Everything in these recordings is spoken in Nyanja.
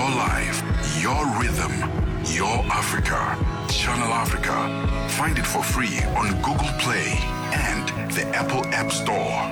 your life, your rhythm, your Africa. Channel Africa. Find it for free on Google Play and the Apple App Store.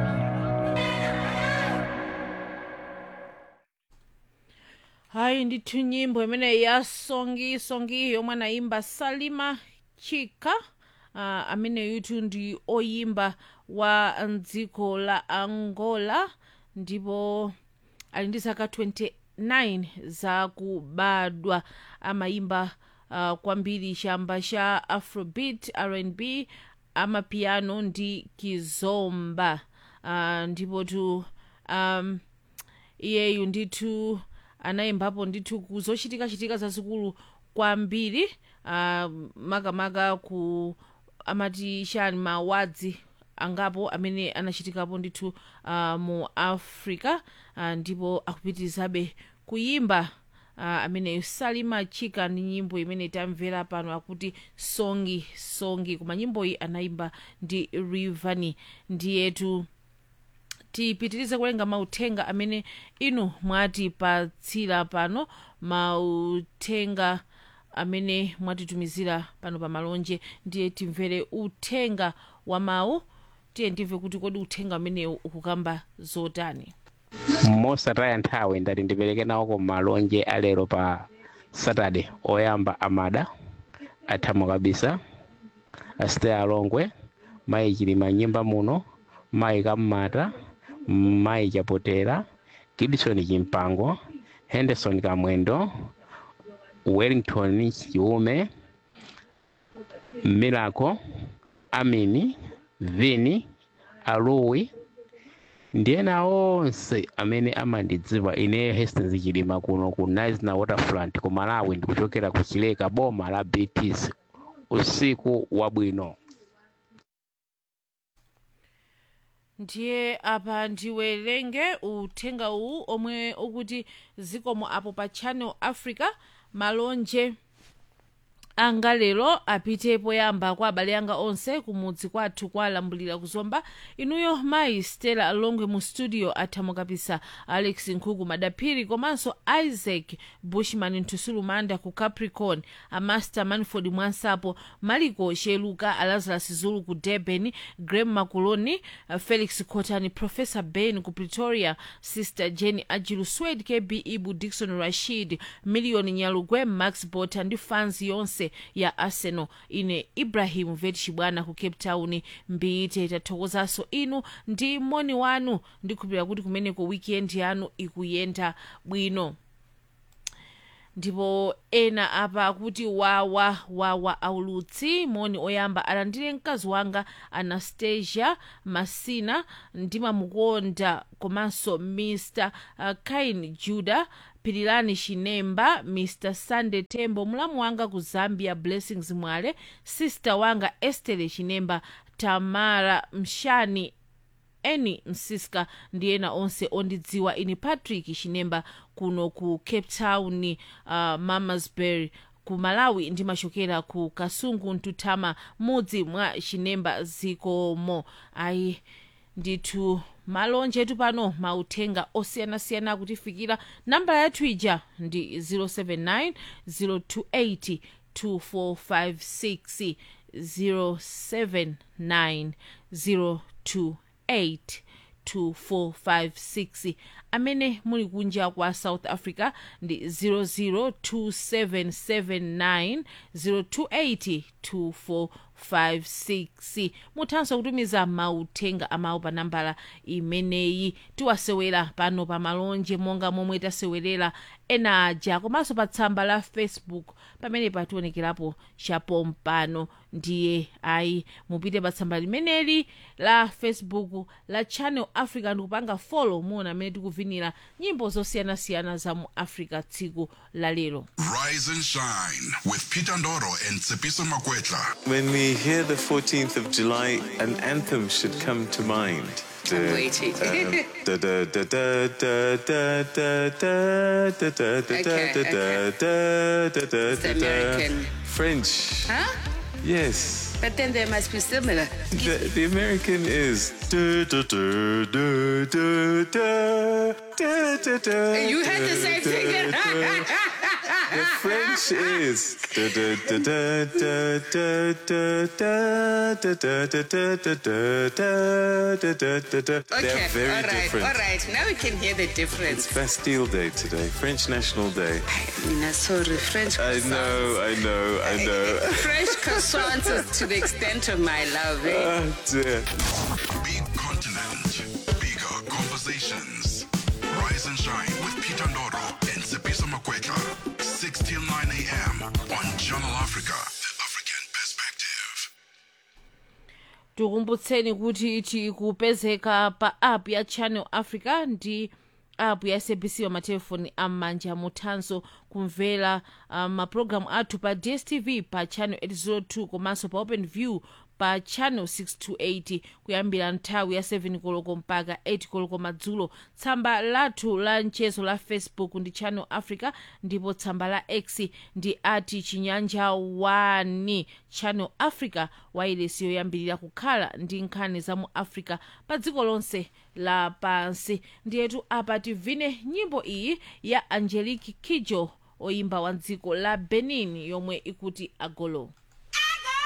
hayi ndithu nyimbo imene ya songi songi yomwe anayimba salima chika uh, amene yutu ndi oyimba wa mdziko la angola ndipo ali ndi zaka 29 zakubadwa amayimba uh, kwambiri chamba cha afrobeat rnb amapiano ndi kizomba uh, ndipo tu um, iyeyu ndithu anayimbapo ndithu kuzochitika-chitika zazikulu kwambiri uh, makamaka ku amati chani mawadzi angapo amene anachitikapo ndithu uh, mu africa uh, ndipo akupitirizabe kuyimba uh, ameneyo salima chika ndi nyimbo imene tamvera pano akuti songi songi koma nyimboyi anayimba ndi rivani ndiyetu tipitirize kulenga mauthenga amene inu mwatipatsira pano mauthenga amene mwatitumizira pano pa malonje ndiye timvere uthenga wa mawu tiye ndimve kuti kodi uthenga amenewu ukukamba zotani mosataya nthawi ndati ndipereke nawo ku malonje alero pa saturday oyamba amada athamo kabisa asite alongwe mayi chilima nyimba muno mayi kam'mata mayi chapotera gibson chimpango henderson kamwendo wellington chiume miracle amini vini aluwi ndiyena onse amene amandidziwa ine hastings chilima kuno ku nisna waterfront ku malawi ndikuchokera ku chileka boma la bts usiku wabwino ndiye apa ndiwerenge uthenga uwu omwe ukuti zikomo apo pa channel africa malonje anga lero apite poyamba kwa abale anga onse kumudzi kwathu kwalambulira kuzomba inuyo mayi stella alongwe mu studio athamo kapisa alex nkhuku madaphiri komanso isaac bushman ntusulu manda ku capricorn amaster manford mwansapo maliko sheluka alazarus zulu ku durban graham makuloni uh, felix cotani professor ben ku pretoria sister jenny ajilu swed kb ibu dikson rashid million nyalugwe max bota ndi fans yonse ya arsenal ine ibrahim vet chibwana ku cape town mbite tathokozanso inu ndi moni wanu ndikhulupirira kuti kumeneko weekend yanu ikuyenda bwino ndipo ena apa akuti wawa wawa aulutsi moni oyamba alandire mkazi wanga anastasia masina ndimamukonda komanso mr uh, kain juda pirilani chinemba mr sunday tembo mlamu wanga ku zambia blessings mwale sister wanga estere chinemba tamara mshani eni msiska ndi ena onse ondidziwa ini patrick chinemba kuno ku cape town uh, mamasbury ku malawi ndimachokera ku kasungu ntutama mudzi mwa chinemba zikomo ayi ndithu malonje etu pano mauthenga osiyanasiyana akutifikira nambala yathu ija ndi 079 028 2456 079 028 2456 amene muli kunja kwa south africa ndi 002779028 2456 muthanso kutumiza mauthenga amawu pa nambala imeneyi tiwasewera pano pa malonje monga momwe tasewerera ena aja komanso pa tsamba la facebook pamene pationekerapo chapompano ndiye ayi mupite pa tsamba limeneli la facebook la channel africa ndikupanga follow muona amene tikuvinira nyimbo zosiyanasiyana za mu africa tsiku la lero Rise and shine with Peter Ndoro and Tsepiso Makwetla. When we hear the 14th of July, an anthem should come to mind. I'm waiting. Okay, okay. It's the American. French. Huh? Yes. But then they must be similar. The, the American is. du- du- du- du- du- du- du- du- du- You had the same du- thing. du- The French is. du- du- du- du- du- du- du- du- du- du- du- du- du- du- du- du- du- du. Okay, They're very all right, different. all right. Now we can hear the difference. Bastille Day today, French National Day. Mina, sorry, French I croissants. know, I know, I know. French croissants is to the extent of my love. Eh? Oh dear. Big continent, bigger conversations. Rise and shine with Peter Ndoro and Sepisa Makweka. 6 till 9 a.m. on Channel Africa, the African perspective. tikumbutseni kuti tikupezeka pa app ya channel africa ndi app ya sabc pa matelefoni am'manja muthanso kumvera um, mapulogalamu athu pa dstv pa channel 802 komanso pa open view pa channel 628 kuyambira nthawi ya 7 koloko mpaka 8 koloko madzulo tsamba lathu la mchezo la facebook ndi channel africa ndipo tsamba la x ndi ati chinyanja 1 channel africa wailesi yoyambirira kukhala ndi nkhani za mu africa pa dziko lonse lapansi ndiyetu apa tivine nyimbo iyi ya angelique kidjo oyimba wa dziko la benin yomwe ikuti agolo